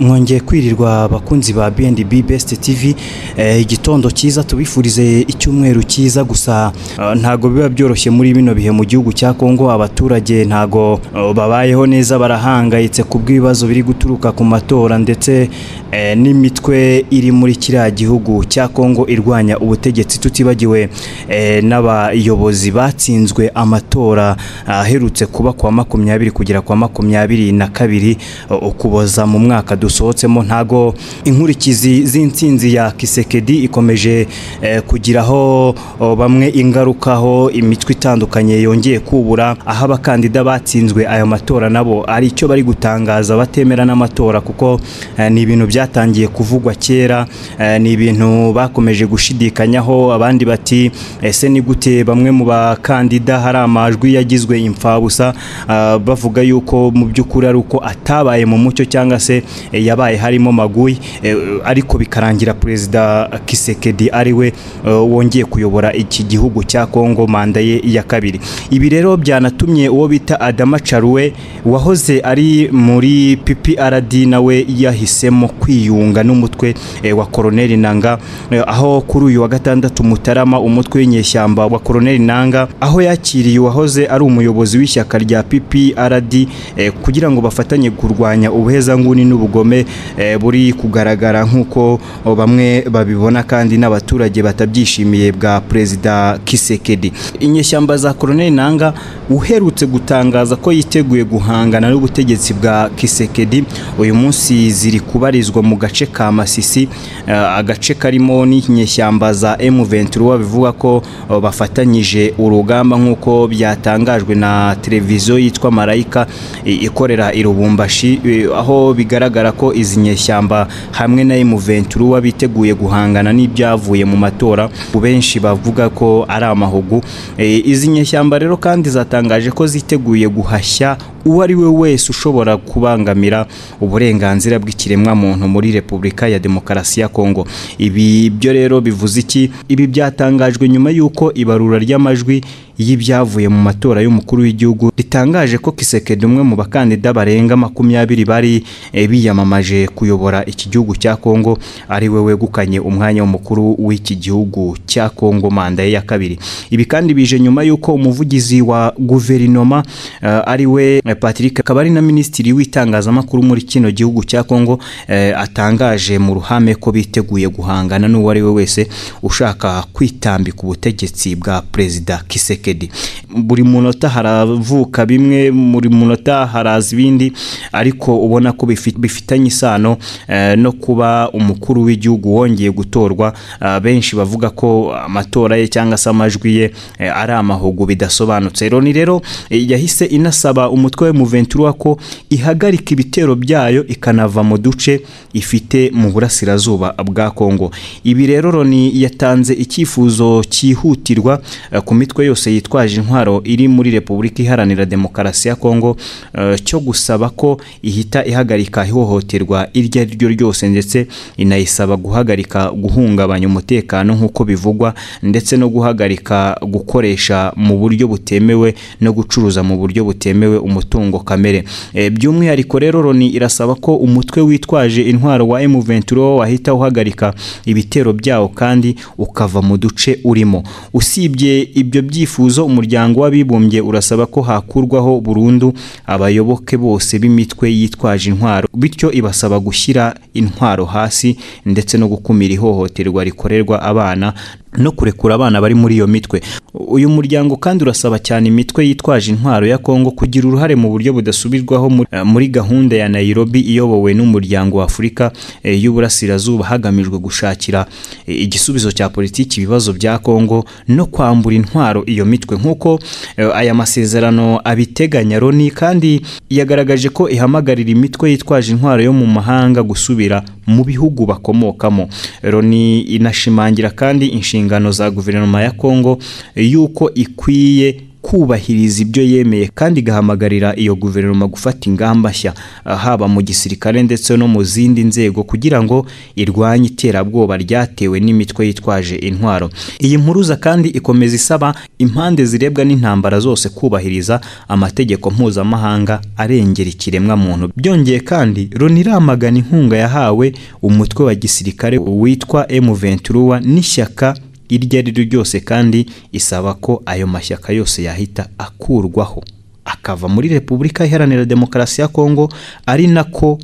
mwongeye kwirirwa abakunzi ba BNB Best TV eh, igitondo cyiza tubifurize icyumweru cyiza gusa eh, ntago biba byoroshye muri bino bihe mu gihugu cya Kongo abaturage ntago eh, babayeho neza barahangayitse ku bw'ibibazo biri guturuka ku matora ndetse eh, n'imitwe iri muri kiriya gihugu cya Kongo irwanya ubutegetsi tutibagiwe eh, n'abayobozi batsinzwe amatora aherutse kuba kwa makumyabiri kugera kwa makumyabiri na kabiri eh, ukuboza mu mwaka dusohotsemo ntago inkurikizi z'intsinzi ya Kisekedi ikomeje eh, kugiraho oh, bamwe ingaruka aho imitwe itandukanye yongeye kubura aho abakandida batsinzwe ayo matora nabo ari icyo bari gutangaza batemera n'amatora kuko eh, ni ibintu byatangiye kuvugwa kera eh, ni ibintu bakomeje gushidikanyaho abandi bati ese ni gute bamwe mu bakandida hari amajwi yagizwe imfabusa ah, bavuga yuko mu by'ukuri ari uko atabaye mu mucyo cyangwa se eh, yabaye harimo maguyi eh, ariko bikarangira perezida Kisekedi ari we eh, wongeye kuyobora iki gihugu cya Kongo manda ye ya kabiri ibi rero byanatumye uwo bita Adama Charuwe wahoze ari muri PPRD nawe yahisemo kwiyunga n'umutwe eh, wa Colonel Nanga eh, aho kuri uyu wa gatandatu Mutarama umutwe w'inyeshyamba wa Colonel Nanga aho yakiriye uwahoze ari umuyobozi w'ishyaka rya PPRD eh, kugira ngo bafatanye kurwanya ubuhezanguni n'ubugome eh, buri kugaragara nk'uko oh, bamwe babibona kandi n'abaturage batabyishimiye bwa perezida Kisekedi inyeshyamba za Colonel Nanga uherutse gutangaza ko yiteguye guhangana n'ubutegetsi bwa Kisekedi uyu munsi ziri kubarizwa mu gace ka Masisi eh, agace karimo n'inyeshyamba za M23 bivuga ko oh, bafatanyije urugamba nk'uko byatangajwe na televiziyo yitwa Marayika eh, ikorera i Lubumbashi eh, aho bigaragara ko izi nyeshyamba hamwe na M23 biteguye guhangana n'ibyavuye mu matora benshi bavuga ko ari amahugu Eh, izi nyeshyamba rero kandi zatangaje ko ziteguye guhashya uwo ari we wese ushobora kubangamira uburenganzira bw'ikiremwamuntu muri Repubulika ya Demokarasi ya Kongo ibi byo rero bivuze iki ibi byatangajwe nyuma y'uko ibarura ry'amajwi y'ibyavuye mu matora y'umukuru w'igihugu ritangaje ko Kisekedi umwe mu bakandida barenga makumyabiri bari eh, biyamamaje kuyobora iki gihugu cya Kongo ari we wegukanye umwanya w'umukuru w'iki gihugu cya Kongo manda ye ya kabiri ibi kandi bije nyuma y'uko umuvugizi wa guverinoma eh, ari we eh, Patrick akaba ari na minisitiri w'itangazamakuru muri kino gihugu cya Kongo eh, atangaje mu ruhame ko biteguye guhangana n'uwo ari we wese ushaka kwitambika ubutegetsi bwa perezida Kisekedi buri munota haravuka bimwe muri munota haraza ibindi ariko ubona ko bifi- bifitanye isano eh, no kuba umukuru w'igihugu wongeye gutorwa Ah, benshi bavuga ko amatora ye cyangwa se amajwi ye eh, ari amahugu bidasobanutse Loni rero eh, yahise inasaba umutwe wa M23 ko ihagarika ibitero byayo ikanava mu duce ifite mu burasirazuba bwa Kongo ibi rero Loni yatanze icyifuzo cyihutirwa eh, ku mitwe yose yitwaje intwaro iri muri Repubulika Iharanira Demokarasi ya Kongo eh, cyo gusaba ko ihita ihagarika ihohoterwa iryo ari ryo ryose ndetse inayisaba guhagarika guhungabanya umutekano nk'uko bivugwa ndetse no guhagarika gukoresha mu buryo butemewe no gucuruza mu buryo butemewe umutungo kamere Eh, by'umwihariko rero Loni irasaba ko umutwe witwaje intwaro wa M23 wahita uhagarika ibitero byawo kandi ukava mu duce urimo usibye ibyo byifuzo umuryango w'abibumbye urasaba ko hakurwaho burundu abayoboke bose b'imitwe yitwaje intwaro bityo ibasaba gushyira intwaro hasi ndetse no gukumira ihohoterwa rikorerwa abana no kurekura abana bari muri iyo mitwe uyu muryango kandi urasaba cyane imitwe yitwaje intwaro ya Kongo kugira uruhare mu buryo budasubirwaho muri- eh, muri gahunda ya Nairobi iyobowe n'umuryango wa Afurika eh, y'Uburasirazuba hagamijwe gushakira eh, igisubizo cya politiki ibibazo bya Kongo no kwambura intwaro iyo mitwe nk'uko eh, aya masezerano abiteganya Loni kandi yagaragaje ko ihamagarira imitwe yitwaje intwaro yo mu mahanga gusubira mu bihugu bakomokamo Loni inashimangira kandi inshingano za guverinoma ya Kongo eh, y'uko ikwiye kubahiriza ibyo yemeye kandi igahamagarira iyo guverinoma gufata ingamba nshya ah, haba mu gisirikare ndetse no mu zindi nzego kugira ngo irwanye iterabwoba ryatewe n'imitwe yitwaje intwaro iyi mpuruza kandi ikomeza isaba impande zirebwa n'intambara zose kubahiriza amategeko mpuzamahanga arengera ikiremwamuntu byongeye kandi Loni iramagana inkunga yahawe umutwe wa gisirikare witwa M23 n'ishyaka iryo ari ryo ryose kandi isaba ko ayo mashyaka yose yahita akurwaho akava muri repubulika iharanira demokarasi ya kongo ari nako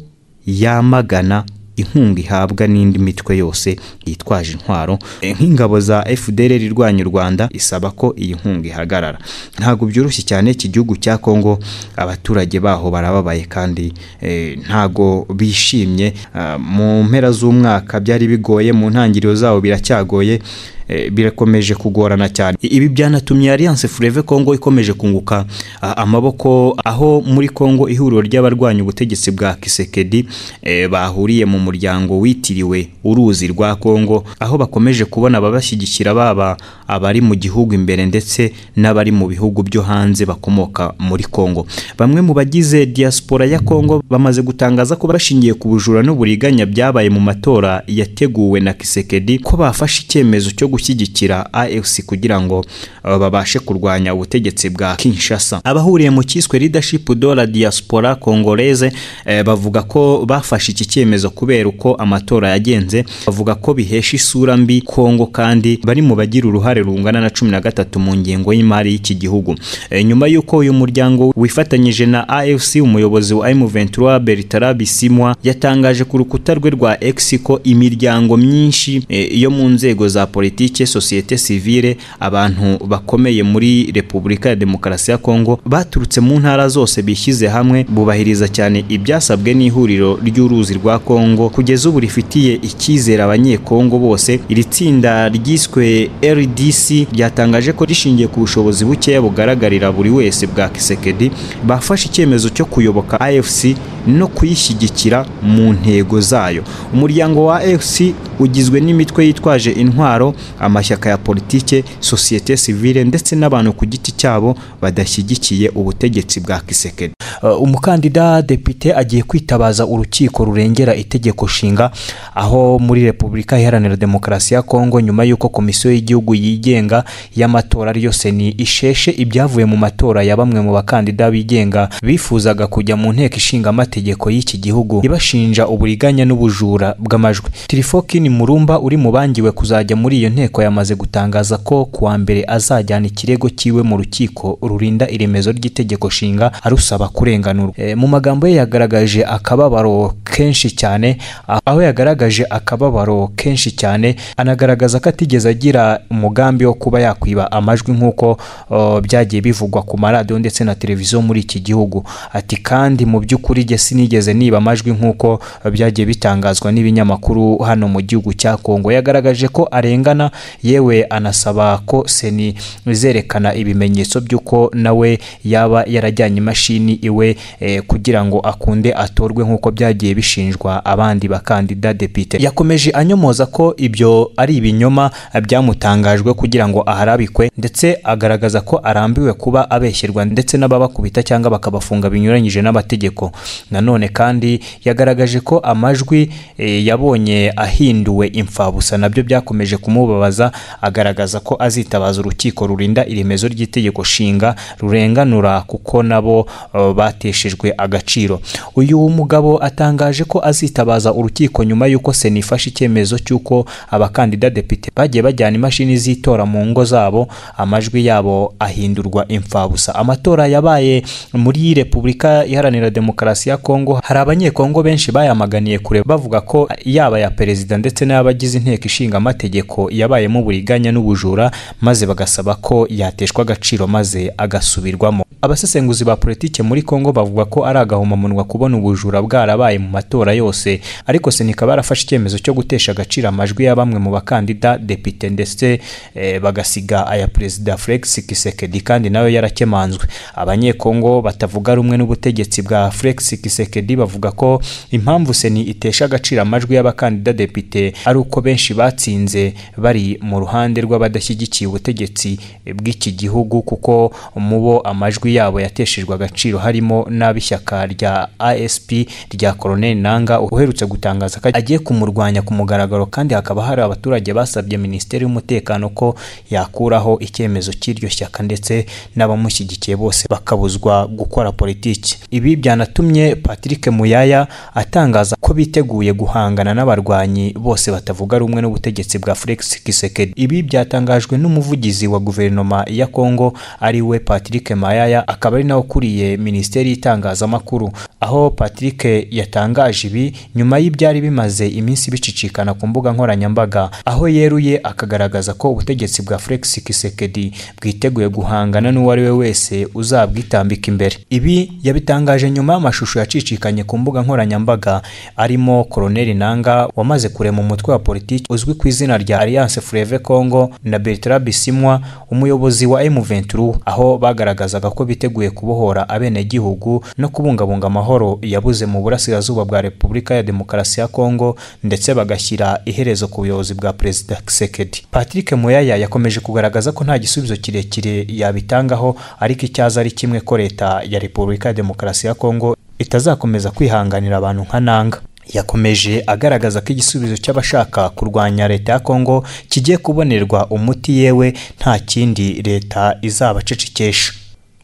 yamagana inkunga ihabwa n'indi mitwe yose yitwaje intwaro Eh, nk'ingabo za fdr irwanya u rwanda isaba ko iyi nkunga ihagarara ntabwo byoroshye cyane iki gihugu cya kongo abaturage baho barababaye kandi eh, ntago bishimye Ah, mu mpera z'umwaka byari bigoye mu ntangiriro zawo biracyagoye eh, birakomeje kugorana cyane I- ibi byanatumye alliance forever congo ikomeje kunguka ah, amaboko aho muri congo ihuriro ry'abarwanya ubutegetsi bwa kisekedi eh, bahuriye mu muryango witiriwe uruzi rwa congo aho bakomeje kubona ababashyigikira baba abari mu gihugu imbere ndetse n'abari mu bihugu byo hanze bakomoka muri congo bamwe mu bagize diaspora ya congo bamaze gutangaza ko bashingiye ku bujura n'uburiganya byabaye mu matora yateguwe na kisekedi ko bafashe icyemezo cyo gushyigikira afc kugira ngo uh, babashe kurwanya ubutegetsi bwa kinshasa abahuriye mu cyiswe leadership de la diaspora congolaise eh, bavuga ko bafashe iki cyemezo kubera uko amatora yagenze bavuga ko bihesha isura mbi kongo kandi bari mu bagira uruhare rungana na cumi na gatatu mu ngengo y'imari y'iki gihugu Eh, nyuma y'uko uyu muryango wifatanyije na afc umuyobozi wa m23 bertrand bisimwa yatangaje ku rukuta rwe rwa x ko imiryango myinshi eh, yo mu nzego za politike sosiyete sivile abantu bakomeye muri repubulika ya demokarasi ya kongo baturutse mu ntara zose bishyize hamwe bubahiriza cyane ibyasabwe n'ihuriro ry'uruzi rwa kongo kugeza ubu rifitiye icyizere abanyekongo bose iri tsinda ryiswe rdc ryatangaje ko rishingiye ku bushobozi bukeya bugaragarira buri wese bwa kisekedi bafashe icyemezo cyo kuyoboka afc no kuyishyigikira mu ntego zayo umuryango wa afc ugizwe n'imitwe yitwaje intwaro amashyaka ya politike sosiyete sivile ndetse n'abantu ku giti cyabo badashyigikiye ubutegetsi bwa kisekedi Uh, umukandida depite agiye kwitabaza urukiko rurengera itegeko nshinga aho muri repubulika iharanira demokarasi ya kongo nyuma y'uko komisiyo y'igihugu yigenga y'amatora ariyo seni isheshe ibyavuye mu matora ya bamwe mu bakandida bigenga bifuzaga kujya mu nteko ishinga amategeko y'iki gihugu ibashinja uburiganya n'ubujura bw'amajwi tirifokini murumba uri mu bangiwe kuzajya muri iyo nteko yamaze gutangaza ko ku wa mbere azajyana ikirego cyiwe mu rukiko rurinda iremezo ry'itegeko nshinga arusaba kurenganurwa e, mu magambo ye yagaragaje akababaro kenshi cyane a- aho yagaragaje akababaro kenshi cyane anagaragaza ko atigeze agira umugambi wo kuba yakwiba amajwi nk'uko o, byagiye bivugwa ku maradiyo ndetse na televiziyo muri iki gihugu ati kandi mu by'ukuri jye sinigeze niba amajwi nk'uko byagiye bitangazwa n'ibinyamakuru hano mu gihugu cya kongo yagaragaje ko arengana yewe anasaba ko seni zerekana ibimenyetso by'uko nawe yaba yarajyanye imashini iwe eh, kugira ngo akunde atorwe nk'uko byagiye bishinjwa abandi bakandida depite yakomeje anyomoza ko ibyo ari ibinyoma eh, byamutangajwe kugira ngo aharabikwe ndetse agaragaza ko arambiwe kuba abeshyerwa ndetse n'ababakubita cyangwa bakabafunga binyuranyije n'amategeko nanone kandi yagaragaje ko amajwi eh, yabonye ahinduwe imfabusa nabyo byakomeje kumubabaza agaragaza ko azitabaza urukiko rurinda iremezo ry'itegeko nshinga rurenganura kuko nabo eh, bateshejwe agaciro uyu mugabo atangaje ko azitabaza urukiko nyuma y'uko sena ifashe icyemezo cy'uko abakandida depite bagiye bajyana imashini z'itora mu ngo zabo amajwi yabo ahindurwa imfabusa amatora yabaye muri repubulika iharanira demokarasi ya kongo hari abanyekongo benshi bayamaganiye kure bavuga ko yaba ya perezida ndetse n'abagize inteko ishinga amategeko yabayemo uburiganya n'ubujura maze bagasaba ko yateshwa agaciro maze agasubirwamo abasesenguzi ba politike muri kongo bavuga ko ari agahomamunwa kubona ubujura bwarabaye mu matora yose ariko senika barafashe icyemezo cyo gutesha agaciro amajwi ya bamwe mu bakandida depite ndetse eh, bagasiga aya perezida felix kisekedi kandi nawe yarakemanzwe abanyekongo batavuga rumwe n'ubutegetsi bwa felix kisekedi bavuga ko impamvu seni itesha agaciro amajwi y'abakandida depite ari uko benshi batsinze bari bari mu ruhande rw'abadashyigikiye ubutegetsi bw'iki gihugu kuko mu bo amajwi yabo yateshejwe agaciro harimo n'ab'ishyaka rya ASP rya Colonel Nanga uherutse gutangaza ko agiye kumurwanya ku mugaragaro kandi hakaba hari abaturage basabye Minisiteri y'Umutekano ko yakuraho icyemezo cy'iryo shyaka ndetse n'abamushyigikiye bose bakabuzwa gukora politiki ibi byanatumye Patrick Muyaya atangaza ko biteguye guhangana n'abarwanyi bose batavuga rumwe n'ubutegetsi bwa Felix Tshisekedi ibi byatangajwe n'umuvugizi wa guverinoma ya Congo ari we Patrick Mayaya akaba ari nawe ukuriye Minisiteri y'itangazamakuru aho Patrick yatangaje ibi nyuma y'ibyari bimaze iminsi bicicikana ku mbuga nkoranyambaga aho yeruye akagaragaza ko ubutegetsi bwa Felix Tshisekedi bwiteguye guhangana n'uwo ari we wese uzabwitambika imbere ibi yabitangaje nyuma y'amashusho yacicikanye ku mbuga nkoranyambaga arimo Colonel Nanga wamaze kurema umutwe wa politiki uzwi ku izina rya Alliance Fleuve Congo na Bertrand Bisimwa umuyobozi wa M23 aho bagaragazaga ko biteguye kubohora abenegihugu no kubungabunga amahoro yabuze mu burasirazuba bwa Repubulika ya Demokarasi ya Congo ndetse bagashyira iherezo ku buyobozi bwa Perezida Tshisekedi Patrick Moyaya yakomeje kugaragaza ko nta gisubizo kirekire yabitangaho ariko icyaza ari kimwe ko leta ya Repubulika ya Demokarasi ya Congo itazakomeza kwihanganira abantu nka nanga yakomeje agaragaza ko igisubizo cy'abashaka kurwanya leta ya kongo kigiye kubonerwa umuti yewe nta kindi leta izabacecekesha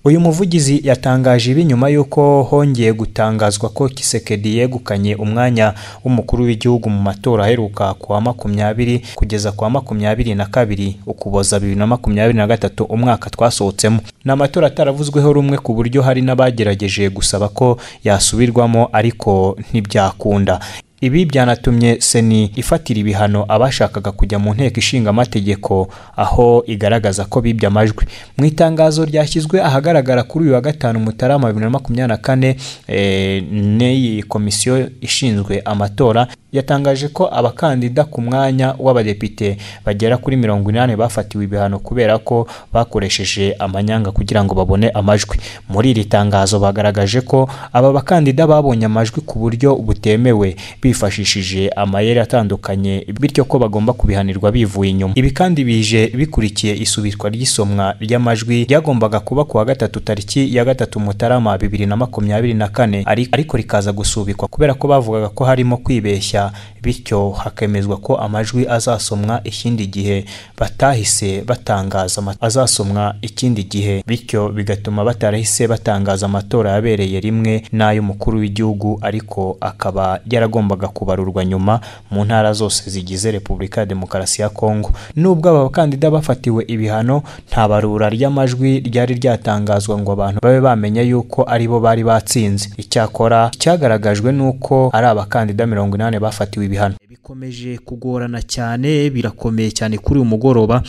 uyu muvugizi yatangaje ibi nyuma y'uko hongeye gutangazwa ko kisekedi yegukanye umwanya w'umukuru w'igihugu mu matora aheruka ku wa makumyabiri kugeza ku wa makumyabiri na kabiri ukuboza bibiri na makumyabiri na gatatu umwaka twasohotsemo ni amatora ataravuzweho rumwe ku buryo hari n'abagerageje gusaba ko yasubirwamo ariko ntibyakunda ibi byanatumye seni ifatira ibihano abashakaga kujya mu nteko ishinga amategeko aho igaragaza ko bibye amajwi mu itangazo ryashyizwe ahagaragara kuri uyu wa gatanu mutarama bibiri na makumyabiri na kane n'iyi komisiyo ishinzwe amatora yatangaje ko abakandida ku mwanya w'abadepite bagera kuri mirongo inani bafatiwe ibihano kubera ko bakoresheje amanyanga kugira ngo babone amajwi muri iri tangazo bagaragaje ko aba bakandida babonye amajwi ku buryo butemewe bifashishije amayeri atandukanye bityo ko bagomba kubihanirwa bivuye inyuma ibi kandi bije bikurikiye isubitwa ry'isomwa ry'amajwi ryagombaga kuba kuwa gatatu tariki ya gatatu mutarama bibiri na makumyabiri na kane ariko rikaza gusubikwa kubera ko bavugaga ko harimo kwibeshya bityo hakemezwa ko amajwi azasomwa ikindi gihe batahise batangaza azasomwa ikindi gihe bityo bigatuma batarahise batangaza amatora yabereye rimwe n'ay'umukuru w'igihugu ariko akaba yaragombaga kubarurwa nyuma mu ntara zose zigize repubulika ya demokarasi ya kongo nubwo aba bakandida bafatiwe ibihano nta barura ry'amajwi ryari ryatangazwa ngo abantu babe bamenya yuko aribo bari batsinze icyakora cyagaragajwe n'uko ari abakandida mirongo inani bafatiwe ibihano bikomeje kugorana cyane birakomeye cyane kuri uyu mugoroba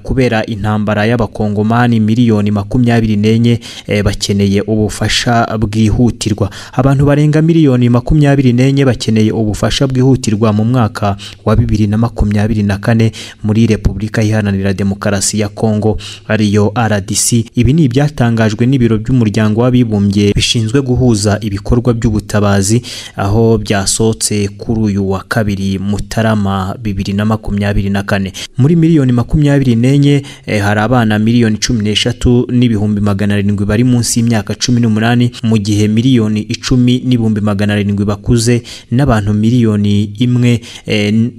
kubera intambara y'abakongomani miliyoni makumyabiri n'enye bakeneye ubufasha bwihutirwa abantu barenga miliyoni makumyabiri n'enye bakeneye ubufasha bwihutirwa mu mwaka wa bibiri na makumyabiri na kane muri repubulika iharanira demokarasi ya kongo ariyo rdc ibi ni ibyatangajwe n'ibiro by'umuryango w'abibumbye bishinzwe guhuza ibikorwa by'ubutabazi aho byasohotse kuri uyu wa kabiri mutarama bibiri na makumyabiri na kane muri miliyoni makumyabiri n'enye hari abana miliyoni cumi n'eshatu n'ibihumbi magana arindwi bari munsi y'imyaka cumi n'umunani mu gihe miliyoni icumi n'ibihumbi magana arindwi bakuze n'abantu miliyoni imwe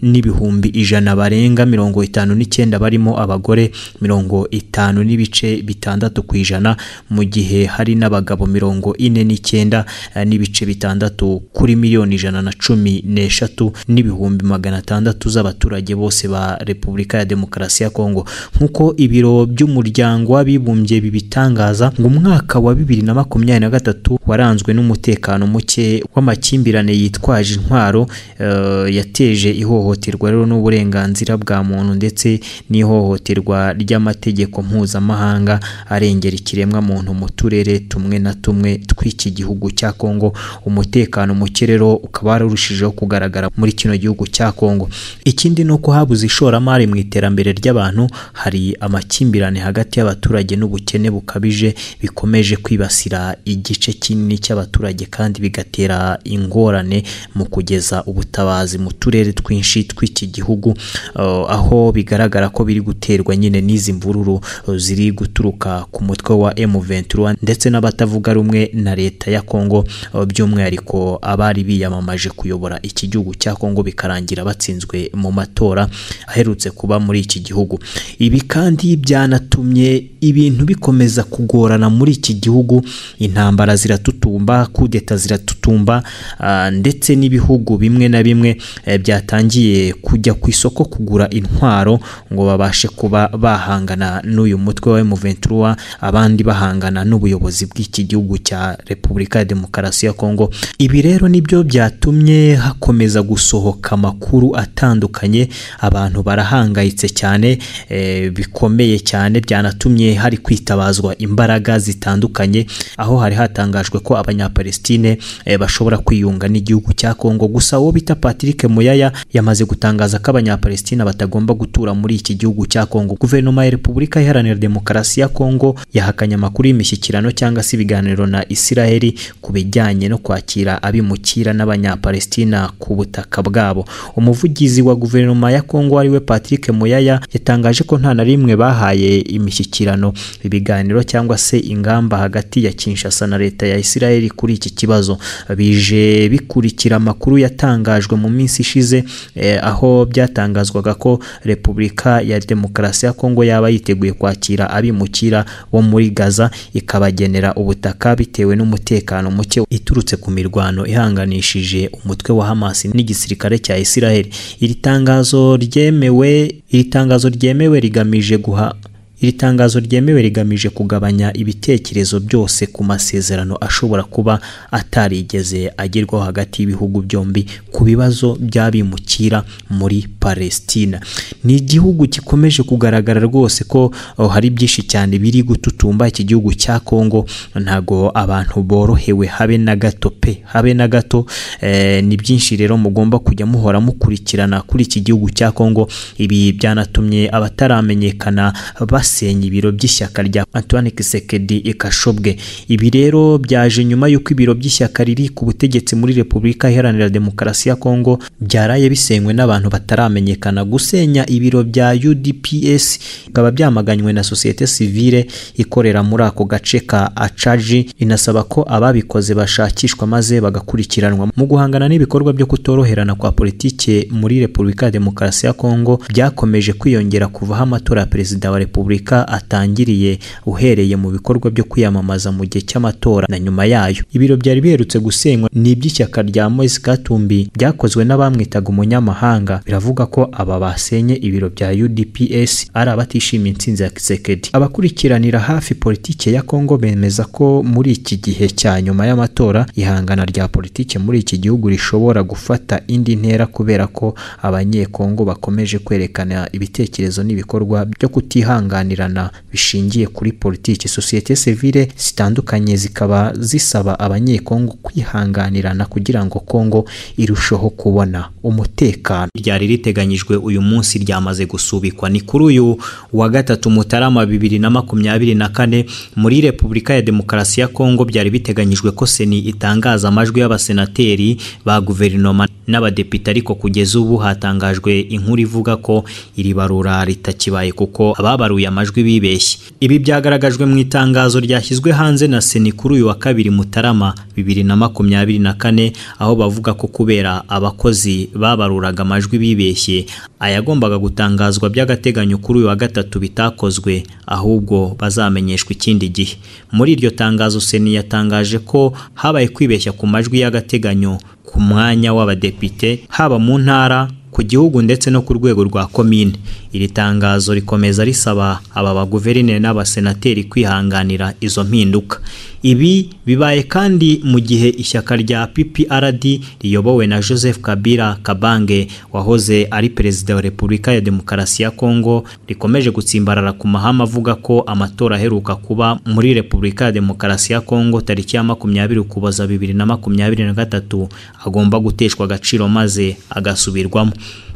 n'ibihumbi ijana barenga mirongo itanu n'icyenda barimo abagore mirongo itanu n'ibice bitandatu ku ijana mu gihe hari n'abagabo mirongo ine n'icyenda n'ibice bitandatu kuri miliyoni ijana na cumi n'eshatu n'ibihumbi ibihumbi magana atandatu z'abaturage bose ba Repubulika ya Demokarasi ya Kongo nk'uko ibiro by'umuryango w'abibumbye bibitangaza ngo umwaka wa bibiri na makumyabiri na gatatu waranzwe n'umutekano muke w'amakimbirane yitwaje intwaro uh, yateje ihohoterwa rero n'uburenganzira bwa muntu ndetse n'ihohoterwa ry'amategeko mpuzamahanga arengera ikiremwa muntu mu turere tumwe na tumwe tw'iki gihugu cya Kongo umutekano muke rero ukaba wararushijeho kugaragara muri kino gihugu gihugu cya Kongo ikindi ni uko habuze ishoramari mu iterambere ry'abantu hari amakimbirane hagati y'abaturage n'ubukene bukabije bikomeje kwibasira igice kinini cy'abaturage kandi bigatera ingorane mu kugeza ubutabazi mu turere twinshi tw'iki gihugu uh, aho bigaragara ko biri guterwa nyine n'izi mvururu uh, ziri guturuka ku mutwe wa M23 ndetse n'abatavuga rumwe na leta ya Kongo uh, by'umwihariko abari biyamamaje kuyobora iki gihugu cya Kongo bikarangira batsinzwe mu matora aherutse kuba muri iki gihugu ibi kandi byanatumye ibintu bikomeza kugorana muri iki gihugu intambara ziratutumba kudeta ziratutumba uh, ndetse n'ibihugu bimwe na bimwe eh, byatangiye kujya ku isoko kugura intwaro ngo babashe kuba bahangana n'uyu mutwe wa M23 abandi bahangana n'ubuyobozi bw'iki gihugu cya Repubulika ya Demokarasi ya Kongo ibi rero nibyo byatumye hakomeza gusohoka amakuru atandukanye abantu barahangayitse cyane eh, bikomeye cyane byanatumye hari kwitabazwa imbaraga zitandukanye aho hari hatangajwe ko abanyapalestine eh, bashobora kwiyunga n'igihugu cya Kongo gusa uwo bita Patrick Muyaya yamaze gutangaza ko abanyapalestina batagomba gutura muri iki gihugu cya Kongo guverinoma ya Repubulika Iharanira Demokarasi ya Kongo yahakanye amakuru y'imishyikirano cyangwa se ibiganiro na Isiraheli ku bijyanye no kwakira abimukira n'abanyapalestina ku butaka bwabo umuvugizi wa guverinoma ya Kongo ariwe Patrick Muyaya yatangaje ko nta na rimwe bahaye imishyikirano ibiganiro cyangwa se ingamba hagati ya Kinshasa na leta ya Isiraheli kuri iki kibazo bije bikurikira amakuru yatangajwe mu minsi ishize eh, aho byatangazwaga ko Repubulika ya Demokarasi ya Kongo yaba yiteguye kwakira abimukira bo muri Gaza ikabagenera ubutaka bitewe n'umutekano muke iturutse ku mirwano ihanganishije umutwe wa Hamas n'igisirikare cya Israel iri tangazo ryemewe iri tangazo ryemewe rigamije guha iri tangazo ryemewe rigamije kugabanya ibitekerezo byose ku masezerano ashobora kuba atarigeze agerwaho hagati y'ibihugu byombi ku bibazo by'abimukira muri palestina ni igihugu gikomeje kugaragara rwose ko oh, hari byinshi cyane biri gututumba iki gihugu cya kongo ntago abantu borohewe habe na gato pe habe na gato eh, ni byinshi rero mugomba kujya muhora mukurikirana kuri iki gihugu cya kongo ibi byanatumye abataramenyekana bas basenya ibiro by'ishyaka rya Antoine Kisekedi Ikashobwe ibi rero byaje nyuma y'uko ibiro by'ishyaka riri ku butegetsi muri Repubulika Iharanira Demokarasi ya Kongo byaraye bisenywe n'abantu bataramenyekana gusenya ibiro bya UDPS bikaba byamaganywe na sosiyete sivile ikorera muri ako gace ka Achaji inasaba ko ababikoze bashakishwa maze bagakurikiranwa mu guhangana n'ibikorwa byo kutoroherana kwa politike muri Repubulika ya Demokarasi ya Kongo byakomeje kwiyongera kuvaho amatora ya perezida wa Repubulika atangiriye uhereye mu bikorwa byo kwiyamamaza mu gihe cy'amatora na nyuma yayo ibiro byari biherutse gusenywa ni iby'ishyaka rya Moise Katumbi byakozwe n'abamwitaga umunyamahanga biravuga ko aba basenye ibiro bya UDPS ari abatishimiye intsinzi ya Kisekedi abakurikiranira hafi politike ya Kongo bemeza ko muri iki gihe cya nyuma y'amatora ihangana rya politike muri iki gihugu rishobora gufata indi ntera kubera ko abanyekongo bakomeje kwerekana ibitekerezo n'ibikorwa byo kutihangana bishingiye kuri politiki sosiyete sivile zitandukanye zikaba zisaba abanyekongo kwihanganirana kugira ngo kongo irusheho kubona umutekano ryari riteganyijwe uyu munsi ryamaze gusubikwa ni kuri uyu wa gatatu mutarama bibiri na makumyabiri na kane muri repubulika ya demokarasi ya kongo byari biteganyijwe ko seni itangaza amajwi y'abasenateri ba guverinoma n'abadepite ariko kugeza ubu hatangajwe inkuru ivuga ko iri barura ritakibaye kuko ababaruye amajwi bibeshye ibi byagaragajwe mu itangazo ryashyizwe hanze na seni kuri uyu wa kabiri mutarama bibiri na makumyabiri na kane aho bavuga ko kubera abakozi babaruraga amajwi bibeshye ayagombaga gutangazwa by'agateganyo kuri uyu wa gatatu bitakozwe ahubwo bazamenyeshwa ikindi gihe muri iryo tangazo seni yatangaje ko habaye kwibeshya ku majwi y'agateganyo ku mwanya w'abadepite haba mu ntara ku gihugu ndetse no ku rwego rwa komine iri tangazo rikomeza risaba aba baguverineri n'abasenateri kwihanganira izo mpinduka ibi bibaye kandi mu gihe ishyaka rya PPRD riyobowe na Joseph Kabila Kabange wahoze ari perezida wa Repubulika ya Demokarasi ya Kongo rikomeje gutsimbarara ku mahama avuga ko amatora aheruka kuba muri Repubulika ya Demokarasi ya Kongo tariki ya makumyabiri Ukuboza bibiri na makumyabiri na gatatu agomba guteshwa agaciro maze agasubirwamo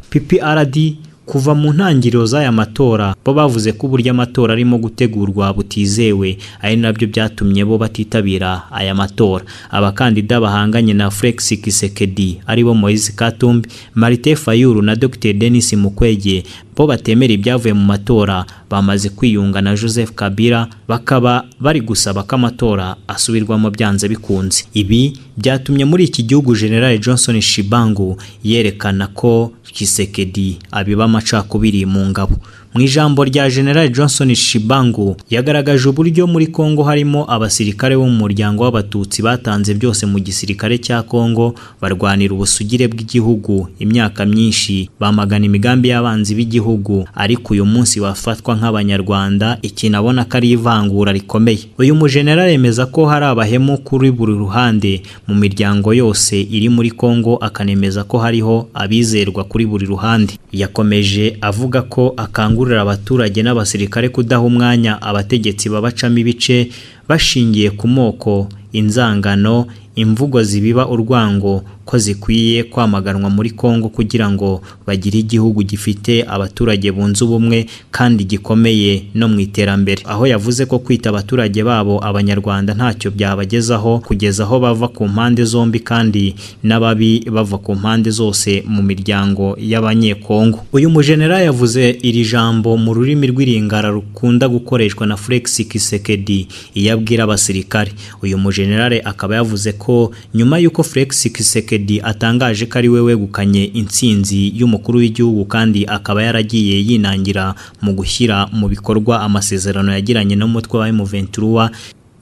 PPRD kuva mu ntangiriro z'aya matora bo bavuze ko uburyo amatora arimo gutegurwa butizewe ari nabyo byatumye bo batitabira aya matora abakandida bahanganye na Felix Kisekedi aribo Moise Katumbi Marite Fayulu na Dr Denis Mukwege bo batemera ibyavuye mu matora bamaze kwiyunga na Joseph Kabila bakaba bari gusaba ko amatora asubirwamo byanze bikunze ibi byatumye muri iki gihugu General Johnson Shibangu yerekana ko Kisekedi abiba amacakubiri mu ngabo mu ijambo rya General Johnson Shibangu yagaragaje uburyo muri Kongo harimo abasirikare bo mu muryango w'abatutsi batanze byose mu gisirikare cya Kongo barwanira ubusugire bw'igihugu imyaka myinshi bamagana imigambi y'abanzi b'igihugu ariko uyu munsi bafatwa nk'abanyarwanda ikintu abona ko ari ivangura rikomeye uyu mujenerali yemeza ko hari abahemu kuri buri ruhande mu miryango yose iri muri Kongo akanemeza ko hariho abizerwa kuri buri ruhande yakomeje avuga ko akangurira abaturage n'abasirikare kudaha umwanya abategetsi babacamo ibice bashingiye ku moko inzangano imvugo zibiba urwango ko zikwiye kwamaganwa muri Kongo kugira ngo bagire igihugu gifite abaturage bunze ubumwe kandi gikomeye no mu iterambere aho yavuze ko kwita abaturage babo abanyarwanda ntacyo byabagezaho kugeza aho bava ku mpande zombi kandi n'ababi bava ku mpande zose mu miryango y'abanyekongo uyu mujenera yavuze iri jambo mu rurimi rw'iringara rukunda gukoreshwa na Felix Kisekedi iyo abwira abasirikare uyu mujenerale akaba yavuze ko nyuma y'uko Felix Kisekedi atangaje ko ari we wegukanye intsinzi y'umukuru w'igihugu kandi akaba yaragiye yinangira mu gushyira mu bikorwa amasezerano yagiranye n'umutwe wa M23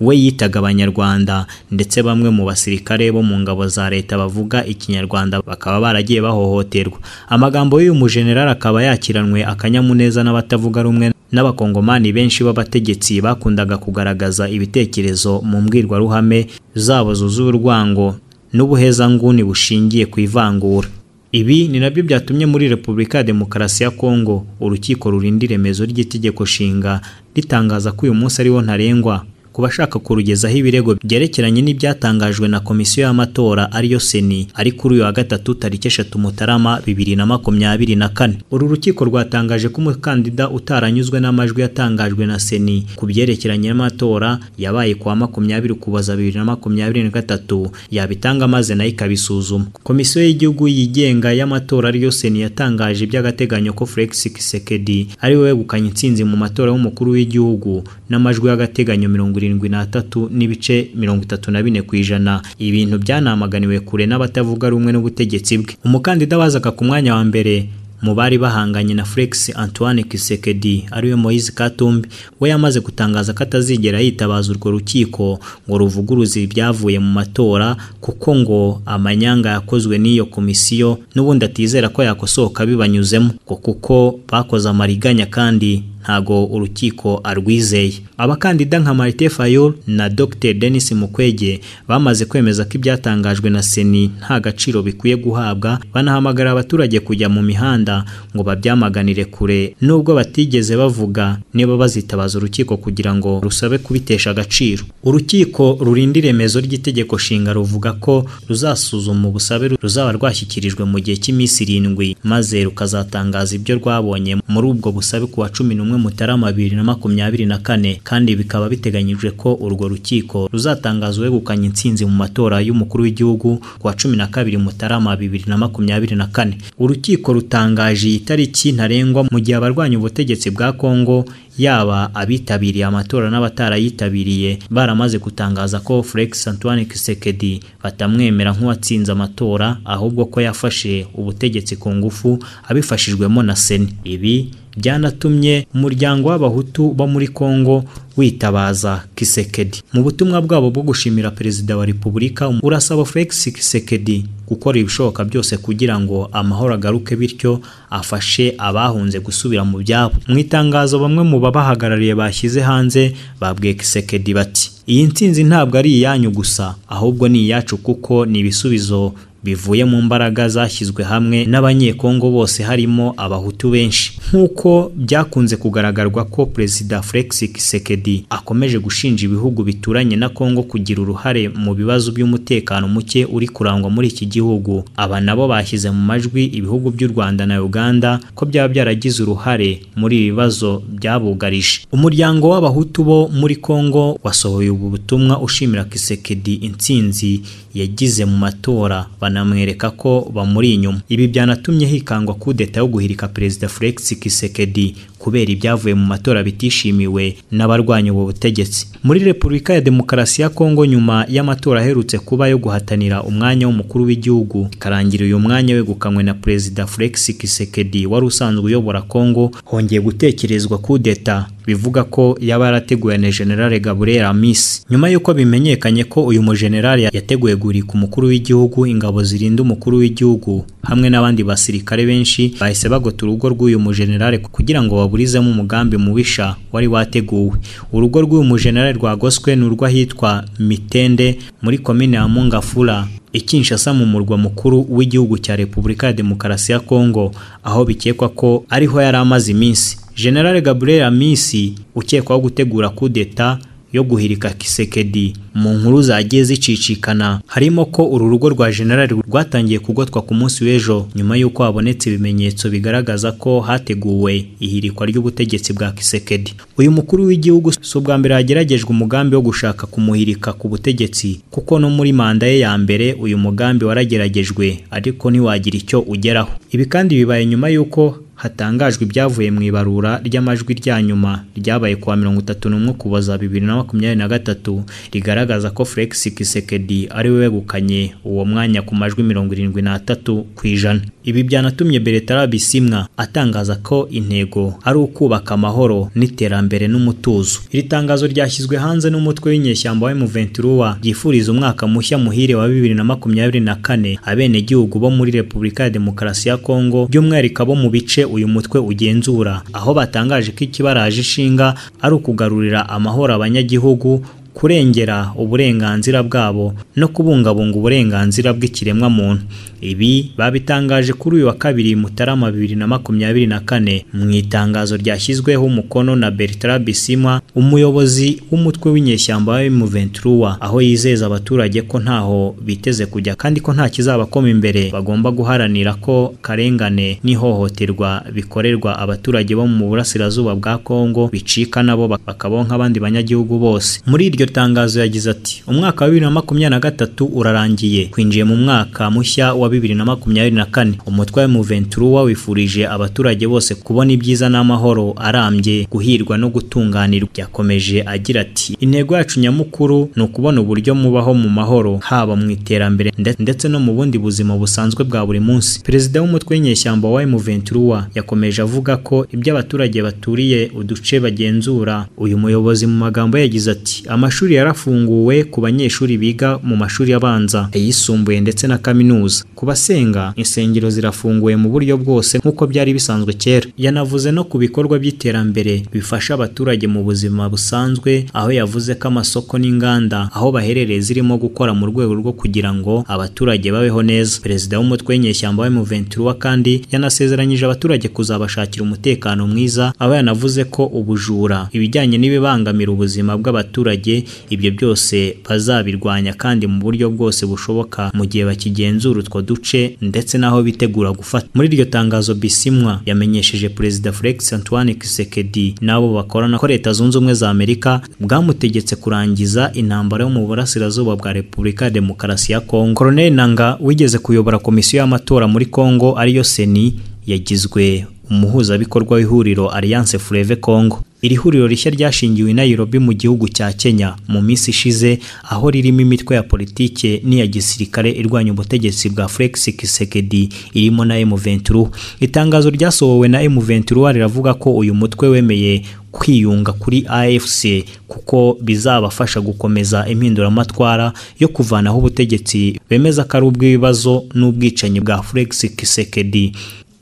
we yitaga abanyarwanda ndetse bamwe mu basirikare bo mu ngabo za leta bavuga ikinyarwanda bakaba baragiye bahohoterwa amagambo y'uyu mujenerali akaba yakiranwe akanyamuneza n'abatavuga rumwe n'abakongomani benshi b'abategetsi bakundaga kugaragaza ibitekerezo mu mbwirwaruhame zabo zuzuye urwango n'ubuhezanguni bushingiye ku ivangura ibi ni nabyo byatumye muri repubulika ya demokarasi ya kongo urukiko rurindira iremezo ry'itegeko nshinga ritangaza ko uyu munsi ariwo ntarengwa ku bashaka kurugezaho ibirego byerekeranye n'ibyatangajwe na komisiyo y'amatora ariyo seni ari kuri uyu wa gatatu tariki eshatu mutarama bibiri na makumyabiri na kane uru rukiko rwatangaje ko umukandida utaranyuzwe n'amajwi yatangajwe na seni ku byerekeranye n'amatora yabaye kuwa makumyabiri ukuboza bibiri na makumyabiri na gatatu yabitanga maze nayo ikabisuzuma komisiyo y'igihugu yigenga y'amatora ariyo seni yatangaje iby'agateganyo ko Felix Kisekedi ari we wegukanye intsinzi mu matora y'umukuru w'igihugu n'amajwi y'agateganyo mirongo irindwi n'atatu n'ibice mirongo itatu na bine ku ijana ibintu byanamuganiwe kure n'abatavuga rumwe n'ubutegetsi bwe umukandida wazaga ku mwanya wa mbere mu bari bahanganye na Felix Antoine Kisekedi ariwe Moise Katumbi we yamaze gutangaza ko atazigera yitabaza urwo rukiko ngo ruvuguruze ibyavuye mu matora kuko ngo amanyanga yakozwe n'iyo komisiyo n'ubundi atizera ko yakosoka bibanyuzemo ngo kuko bakoze amariganya kandi ntago urukiko arwizeye abakandida nka Marite Fayol na Dr Denis Mukwege bamaze kwemeza ko ibyatangajwe na Seni nta gaciro bikwiye guhabwa banahamagara abaturage kujya mu mihanda ngo babyamaganire kure nubwo batigeze bavuga niba bazitabaza urukiko kugira ngo rusabe kubitesha agaciro urukiko rurindira iremezo ry'itegeko nshinga ruvuga ko ruzasuzuma ubusabe ruzaba rwashyikirijwe mu gihe cy'iminsi irindwi maze rukazatangaza ibyo rwabonye muri ubwo busabe ku wa cumi n'umwe mutarama bibiri na makumyabiri na kane kandi bikaba biteganyijwe ko urwo rukiko ruzatangaza uwegukanye intsinzi mu matora y'umukuru w'igihugu ku wa cumi na kabiri mutarama bibiri na makumyabiri na kane urukiko rutangaje iyi tariki ntarengwa mu gihe abarwanya ubutegetsi bwa kongo yaba abitabiriye amatora n'abatarayitabiriye baramaze gutangaza ko Felix Antoine Kisekedi batamwemera nk'uwatsinze amatora ahubwo ko yafashe ubutegetsi ku ngufu abifashijwemo na Seni ibi byanatumye umuryango w'abahutu bo muri Kongo witabaza Kisekedi mu butumwa bwabo bwo gushimira perezida wa Repubulika urasaba Felix Kisekedi gukora ibishoboka byose kugira ngo amahoro agaruke bityo afashe abahunze gusubira mu byabo mu itangazo bamwe mu babahagarariye bashyize hanze babwiye Kisekedi bati iyi ntsinzi ntabwo ari iyanyu gusa ahubwo ni iyacu kuko ni ibisubizo bivuye mu mbaraga zashyizwe hamwe n'abanyekongo bose harimo abahutu benshi nk'uko byakunze kugaragazwa ko perezida Felix Tshisekedi akomeje gushinja ibihugu bituranye na Kongo kugira uruhare mu bibazo by'umutekano muke uri kurangwa muri iki gihugu aba nabo bashyize mu majwi ibihugu by'u Rwanda na Uganda ko byaba byaragize uruhare muri ibi bibazo byabugarije umuryango w'abahutu bo muri Kongo wasohoye ubu butumwa ushimira Tshisekedi intsinzi yagize mu matora banamwereka ko bamuri inyuma ibi byanatumye hikangwa kudeta yo guhirika perezida Felix Tshisekedi kubera ibyavuye mu matora bitishimiwe n'abarwanya ubu butegetsi muri Repubulika ya Demokarasi ya Kongo nyuma y'amatora aherutse kuba yo guhatanira umwanya w'umukuru w'igihugu ikarangira uyu mwanya wegukanywe na perezida Felix Tshisekedi wari usanzwe uyobora Kongo hongeye gutekerezwa kudeta bivuga ko yaba yarateguwe na General Gabriel Amisi nyuma y'uko bimenyekanye ko uyu mujenerali yateguye guhirika umukuru w'igihugu ingabo zirinda umukuru w'igihugu hamwe n'abandi basirikare benshi bahise bagota urugo rw'uyu mujenerali kugira ngo baburizemo umugambi mubisha wari wateguwe urugo rw'uyu mujenerali rwagoswe ni urw'ahitwa mitende muri komine ya mungafura Kinshasa mu murwa mukuru w'igihugu cya Repubulika ya Demokarasi ya Kongo aho bikekwa ko ariho yari amaze iminsi General Gabriel Amisi ukekwaho gutegura kudeta yo guhirika Kisekedi mu nkuru zagiye zicicikana harimo ko uru rugo rwa generali rwatangiye kugotwa ku munsi w'ejo nyuma y'uko habonetse ibimenyetso bigaragaza ko hateguwe ihirikwa ry'ubutegetsi bwa Kisekedi uyu mukuru w'igihugu si ubwa mbere hageragejwe umugambi wo gushaka kumuhirika ku butegetsi kuko no muri manda ye ya mbere uyu mugambi warageragejwe ariko ntiwagira icyo ugeraho ibi kandi bibaye nyuma y'uko hatangajwe ibyavuye mu ibarura ry'amajwi rya nyuma ryabaye kuwa mirongo itatu n'umwe Ukuboza bibiri na makumyabiri na gatatu rigaragaza ko Felix Tshisekedi ari we wegukanye uwo mwanya ku majwi mirongo irindwi n'atatu ku ijana ibi byanatumye Bertrand Bisimwa atangaza ko intego ari ukubaka amahoro n'iterambere n'umutuzo iri tangazo ryashyizwe hanze n'umutwe w'inyeshyamba wa M23 ryifuriza umwaka mushya muhire wa bibiri na makumyabiri na kane abenegihugu bo muri Repubulika ya Demokarasi ya Kongo by'umwihariko abo mu bice uyu mutwe ugenzura aho batangaje ko ikibaraje ishinga ari ukugarurira amahoro abanyagihugu kurengera uburenganzira bwabo no kubungabunga uburenganzira bw'ikiremwamuntu ibi babitangaje kuri uyu wa kabiri mutarama bibiri na makumyabiri na kane mu itangazo ryashyizweho umukono na Bertrand Bisimwa umuyobozi w'umutwe w'inyeshyamba wa M23 aho yizeza abaturage ko ntaho biteze kujya kandi ko nta kizabakoma imbere bagomba guharanira ko karengane n'ihohoterwa bikorerwa abaturage bo mu burasirazuba bwa Kongo bicika nabo bakabaho nk'abandi banyagihugu bose muri iryo iryo tangazo yagize ati umwaka wa bibiri na makumyabiri na gatatu urarangiye twinjiye mu mwaka mushya wa bibiri na makumyabiri na kane umutwe wa Muventura wifurije abaturage bose kubona ibyiza n'amahoro arambye guhirwa no gutunganirwa yakomeje agira ati intego yacu nyamukuru ni ukubona uburyo mubaho mu mahoro haba mu iterambere ndetse no mu bundi buzima busanzwe bwa buri munsi perezida w'umutwe w'inyeshyamba wa Muventura yakomeje avuga ko ibyo abaturage baturiye uduce bagenzura uyu muyobozi mu magambo yagize ati amashuri yarafunguwe ku banyeshuri biga mu mashuri abanza ayisumbuye ndetse na kaminuza ku basenga insengero zirafunguye mu buryo bwose nk'uko byari bisanzwe kera yanavuze no ku bikorwa by'iterambere bifasha abaturage mu buzima busanzwe aho yavuze ko amasoko n'inganda aho baherereye zirimo gukora mu rwego rwo kugira ngo abaturage babeho neza perezida w'umutwe w'inyeshyamba wa M23 kandi yanasezeranyije abaturage kuzabashakira umutekano mwiza aho yanavuze ko ubujura ibijyanye n'ibibangamira ubuzima bw'abaturage ibyo byose bazabirwanya kandi mu buryo bwose bushoboka mu gihe bakigenzura utwo duce ndetse n'aho bitegura gufata muri iryo tangazo bisimwa yamenyesheje perezida Felix Antoine Tshisekedi n'abo bakorana ko leta zunze ubumwe za Amerika bwamutegetse kurangiza intambara yo mu burasirazuba bwa Repubulika ya Demokarasi ya Kongo Colonel Nanga wigeze kuyobora komisiyo y'amatora muri Kongo ariyo Seni yagizwe umuhuzabikorwa w'ihuriro Alliance Fleuve Congo iri huriro rishya ryashingiwe i Nairobi mu gihugu cya Kenya mu minsi ishize aho ririmo imitwe ya politike n'iya gisirikare irwanya ubutegetsi bwa Felix Tshisekedi irimo na M23 itangazo ryasohowe na M23 riravuga ko uyu mutwe wemeye kwiyunga kuri AFC kuko bizabafasha gukomeza impinduramatwara yo kuvanaho ubutegetsi bemeza ko ari ubw'ibibazo n'ubwicanyi bwa Felix Tshisekedi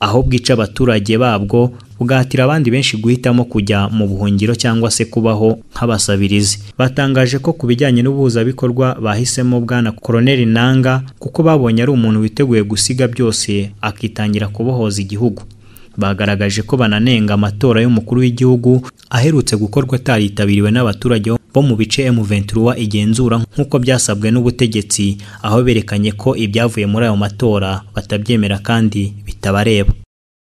aho bwica abaturage babwo bugahatira abandi benshi guhitamo kujya mu buhungiro cyangwa se kubaho nk'abasabirizi batangaje ko ku bijyanye n'ubuhuzabikorwa bahisemo bwana koroneli nanga kuko babonye ari umuntu witeguye gusiga byose akitangira kubohoza igihugu bagaragaje ko bananenga amatora y'umukuru w'igihugu aherutse gukorwa ataritabiriwe n'abaturage bo mu bice M23 igenzura nk'uko byasabwe n'ubutegetsi aho berekanye ko ibyavuye muri ayo matora batabyemera kandi bitabareba